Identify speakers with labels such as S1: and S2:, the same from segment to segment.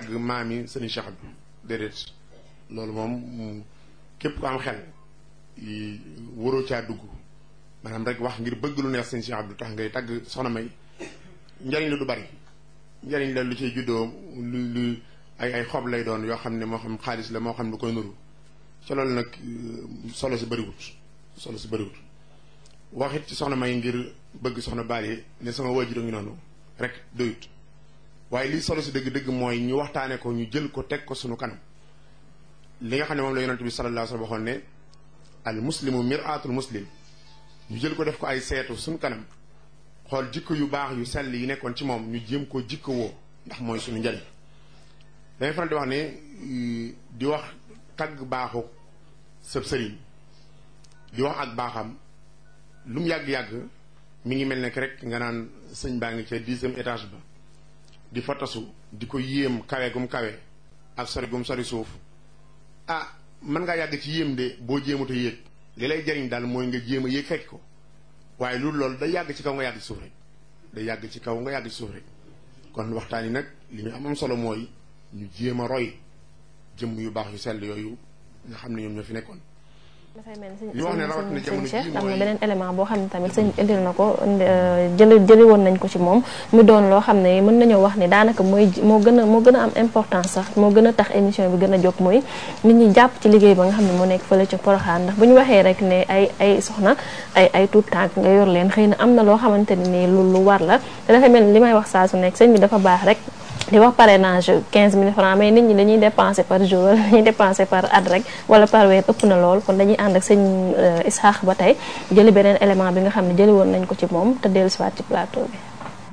S1: tagg maami sëriñ Cheikh bi déedéet loolu moom képp ko am xel waroo caa dugg maanaam rek wax ngir bëgg lu neex sëriñ Cheikh Abdou tax ngay tagg soxna may njariñ la du bari njariñ la lu ciy juddoo lu lu ay ay xob lay doon yoo xam ne moo xam xaalis la moo xam lu koy nuru ca loolu nag solo si bëriwut solo si bëriwut waxit ci soxna may ngir bëgg soxna baale ne sama waajur a ngi noonu rek doyut waaye lii solo si dëgg-dëgg mooy ñu waxtaane ko ñu jël ko teg ko sunu kanam li nga xam ne moom la yonent bi sallallahu alayhi wa sallam waxoon ne al muslimu miraatul muslim ñu jël ko def ko ay seetu sunu kanam xool jikko yu baax yu sell yi nekkoon ci moom ñu jéem ko jikko woo ndax mooy suñu njariñ dañuy faral di wax ne di wax tagg baaxu sëb sëriñ di wax ak baaxam lu mu yàgg-yàgg mi ngi mel ne rek nga naan sëñ baa ngi ca dixième étage ba di fotasu di ko yéem kawe gum kawe ak sori gum sori suuf ah mën ngaa yàgg ci yéem de boo jéemut a yéeg li lay jariñ daal mooy nga jéem a yéeg fekk ko waaye loolu loolu day yàgg ci kaw nga yàgg ci suuf rek day yàgg ci kaw nga yàgg ci suuf rek kon waxtaan yi nag li ñu am am solo mooy ñu jéem a roy jëmm yu baax yu sell yooyu nga xam ne ñoom ñoo fi nekkoon.
S2: dafay mel
S1: ñu wax ne rawatina jamono
S2: Cheikh
S1: jii
S2: am na
S1: mooy
S2: beneen élément boo xam ne tamit sëñ indil na ko jëli jëli woon nañ ko ci moom mu doon loo xam ne mën nañoo wax ne daanaka mooy moo gën a moo gën a am importance sax moo gën a tax émission bi gën a jóg mooy nit ñi jàpp ci liggéey ba nga xam ne moo nekk fële ca Poroxaan ndax bu ñu waxee rek ne ay ay soxna ay ay tuut tànk nga yor leen xëy na am na loo xamante ne nii lu lu war la te dafay mel ni li may wax saa su nekk sëñ bi dafa baax rek di wax parrainage 15000 francs mais nit ñi dañuy dépenser par jour wala dañuy dépenser par at rek wala par weer ëpp na lool kon dañuy ànd ak sëñ Isaax ba tey jëli beneen élément bi nga xam ne jëli woon nañ ko ci moom te dellu siwaat ci plateau bi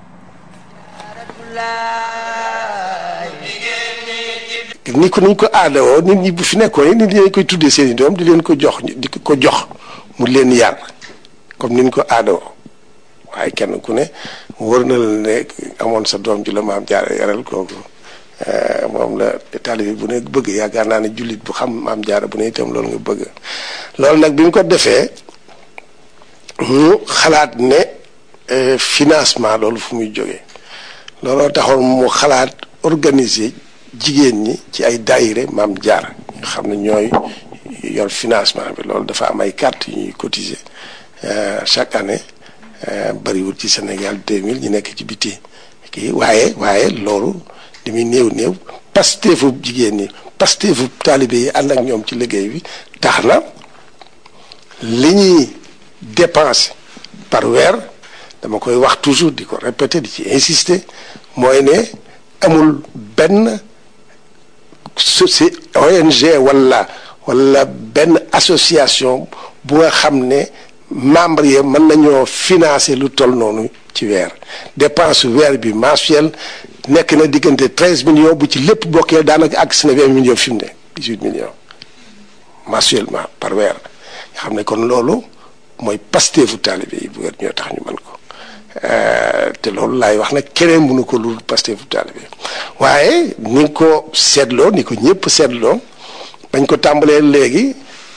S3: ni ko niñ ko aadawoo nit ñi bu fi nekkoon nit ñi dañ koy tuddee seen i doom di leen ko jox di ko jox mu leen yar comme niñ ko aadawoo waaye kenn ku ne wër na la ne amoon sa doom ju la maam jaara yaral kooku moom la taalibe bu ne bëgg yaakaar naa ne jullit bu xam maam jaara bu ne itam loolu nga bëgg loolu nag bi mu ko defee mu xalaat ne financement loolu fu muy jógee looloo taxoon mu xalaat organiser jigéen ñi ci ay daayire maam jaara nga xam ne ñooy yor financement bi loolu dafa am ay carte yu ñuy cotiser chaque année bariwul ci Sénégal 2000 ñu nekk ci biti kii waaye waaye loolu li muy néew néew pasteefu jigéen ñi pasteefu taalibe yi ànd ak ñoom ci liggéey bi tax na li ñuy dépenser par weer dama koy wax toujours di ko répéter di ci insister mooy ne amul benn soci ONG wala wala benn association bu nga xam ne membre yi mën nañoo financer lu toll noonu ci weer dépense weer bi mensuel nekk na diggante treize millions bu ci lépp bokkee daanaka àgg si na vingt millions fi mu ne dix huit millions mensuellement par weer nga xam ne kon loolu mooy pasteefu taalibe yi bu weer ñoo tax ñu mën ko te loolu laay wax nag keneen mënu ko lu pasteefu taalibe waaye ni nga ko seetloo ni ko ñëpp seetloo bañ ko tàmbalee léegi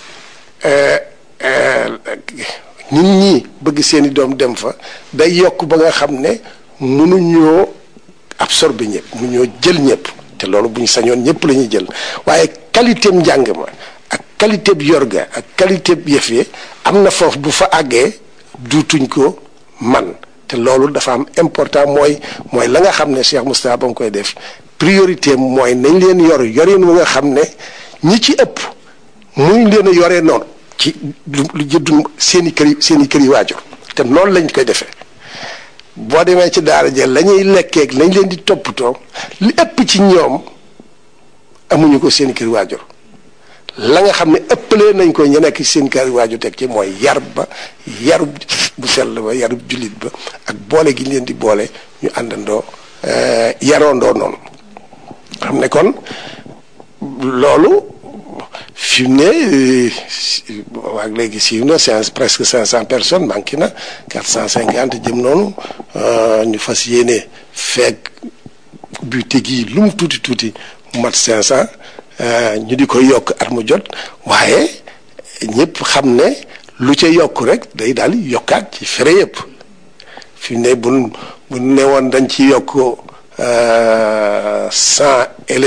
S3: nit ñi bëgg seeni doom dem fa day yokk ba nga xam ne mënuñoo absorber ñëpp mënuñoo jël ñëpp te loolu bu ñu sañoon ñëpp la ñuy jël waaye qualité njàng ma ak qualité bi yorga ak qualité bi yëf yi am na foofu bu fa àggee duutuñ ko man te loolu dafa am important mooy mooy la nga xam ne Cheikh Moustapha ba nga koy def priorité mooy nañ leen yor yorin wu nga xam ne ñi ci ëpp muñ leen a yoree noonu ci lu lu jëddum seen i kër yi seen i kër yi waajur te noonu lañ koy defee boo demee ci daara jël la ñuy lekkeeg lañ leen di toppatoo li ëpp ci ñoom amuñu ko seen i kër waajur la nga xam ne ëppalee nañ ko ñu nekk seen kër waajur teg ci mooy yar ba yarub bu sell ba yarub jullit ba ak boole gi ñu leen di boole ñu àndandoo yaroondoo noonu xam ne kon loolu fi mu ne waag léegi siiw na c'est presque cinq cent personnes manqué na quatre cent cinquante jëm noonu ñu fas yéene feeg bu tegi lu mu tuuti tuuti mu mat cinq cent ñu di ko yokk at mu jot waaye ñëpp xam ne lu ca yokk rek day daal yokkaat ci fere yëpp fi mu ne bu bu ne woon dañ ci yokk cent